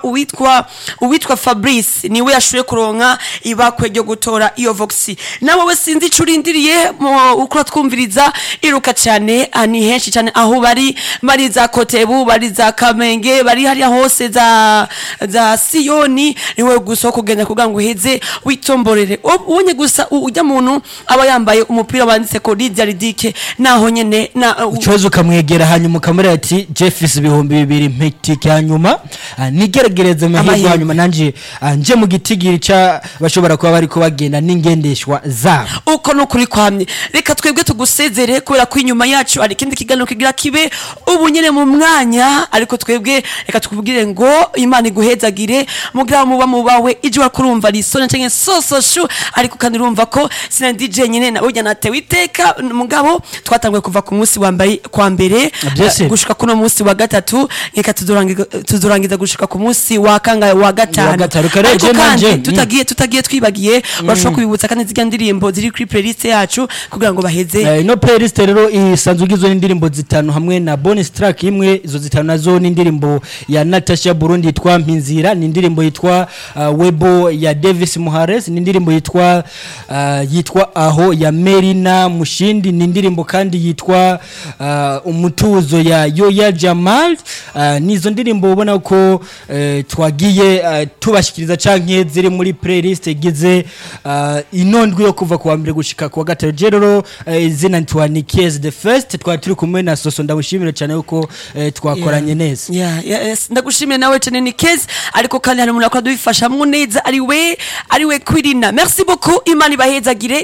uwitwa uwitwa Fabrice niwe yashoboye kuronka ibakwe ryo gutora iyo voxi nawe we sinzi ico urindiriye mu- uko twumviriza iruka cyane ah, ni henshi cyane aho bari bari za Kotebu bari za Kamenge bari hariya hose za za Siyoni niwe gusa wo kugenda kugira ngo uheze witomborere ubonye gusa u- ujya muntu aba yambaye umupira wanditse ko Lydia Ridike naho nyene na u- ikibazo ukamwegera hanyuma ukamubwira ati jeffis ibihumbi bibiri mpitike hanyuma ah, nigeragereze amahirwe Amahirwe. hanyuma nanje ah, nje mu gitigiri ca bashobora kuba bariko bagenda n'ingendeshwa zabo uko nukuri kwamye reka twebwe tugusezere kubera ko inyuma yacu hari ikindi kiganiro kigira kibe ubu nyene mu mwanya ariko twebwe reka tukubwire ngo imana iguhezagire mugira muba mubawe ije wakurumva risone canke sososhu ariko kandi urumva ko sina DJ nyene na burya natewe iteka mugabo twatanguye kuva ku munsi wambaye kwa mbere Byose. eh, gushika kuno munsi wa gatatu reka tuzorangiza tuzorangiza gushika ku munsi wa kangahe wa gatanu gatanu. Reka rero ariko je nanje, kandi mm. tutagiye tutagiye twibagiye urashobora kubibutsa kandi zirya ndirimbo ziri kuri playlist yacu kugira ngo baheze Eh, ino playlist rero isanzwe igizwe n'indirimbo zitanu hamwe na bonus track imwe izo zitanu nazo ni indirimbo ya Natasha Burundi yitwa Mpinzira ni indirimbo yitwa uh, Webo ya Davis Muhares ni indirimbo yitwa uh, yitwa Aho ya Merina Mushindi ni indirimbo kandi yitwa uh, Umutuzo ya Yoya Jamal uh, nizo ndirimbo ubona ko uh, twagiye uh, tubashikiriza canke ziri muri playlist igize uh, inondwi yo kuva kuwa mbere gushika kuwa gatatu je rero uh, izina ntwa ni Kies the first twari turi kumwe na Soso ndamushimira cyane yuko uh, twakoranye neza Yeah, yeah, yes. ndagushimiye nawe cyane ni kezi ariko kandi hari umuntu akora dubifashamwo neza ari we ari we kwirina merci beaucoup imana ibahezagire